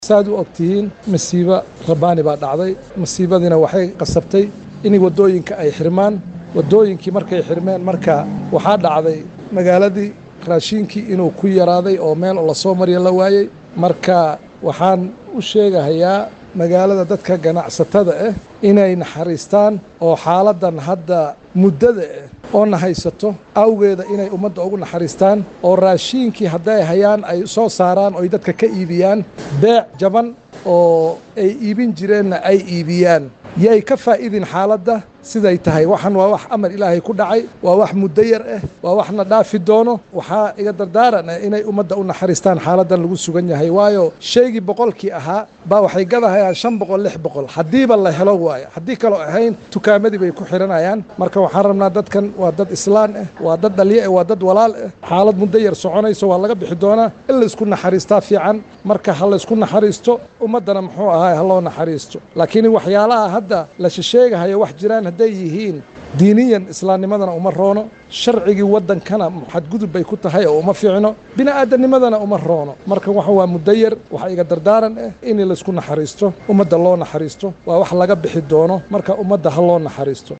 saad u ogtihiin masiibo rabbaani baa dhacday masiibadiina waxay qasabtay in waddooyinka ay xirmaan waddooyinkii markay xirmeen marka waxaa dhacday magaaladii raashiinkii inuu ku yaraaday oo meel lasoo marya la waayey marka waxaan u sheegahayaa magaalada dadka ganacsatada ah inay naxariistaan oo xaaladdan hadda muddada ah oo na haysato awgeeda inay ummadda ugu naxariistaan oo raashiinkii hadday hayaan ay soo saaraan oy dadka ka iibiyaan beec jaban oo ay iibin jireenna ay iibiyaan yay ka faa'idin xaaladda siday tahay waxan waa wax amar ilaahay ku dhacay waa wax muddo yar ah waa waxna dhaafi doono waxaa iga dardaaran ah inay ummadda u naxariistaan xaaladdan lagu sugan yahay waayo shaygii boqolkii ahaa baa waxay gadahayaan shan boqol lix boqol haddiiba la helo waayo haddii kaloo ahayn tukaamadii bay ku xihanayaan marka waxaan rabnaa dadkan waa dad islaan ah waa dad dhalyo ah waa dad walaal ah xaalad muddo yar soconayso waa laga bixi doonaa in laysku naxariistaa fiican marka ha laysku naxariisto ummaddana muxuu ahaay ha loo naxariisto laakiin waxyaalaha hadda la shisheegahayo wax jiraan hadday yihiin diiniyan islaamnimadana uma roono sharcigii waddankana xadgudub bay ku tahay oo uma fiicno bini'aadanimadana uma roono marka waxa waa muddo yar waxa iga dardaaran ah in laysku naxariisto ummadda loo naxariisto waa wax laga bixi doono marka ummadda ha loo naxariisto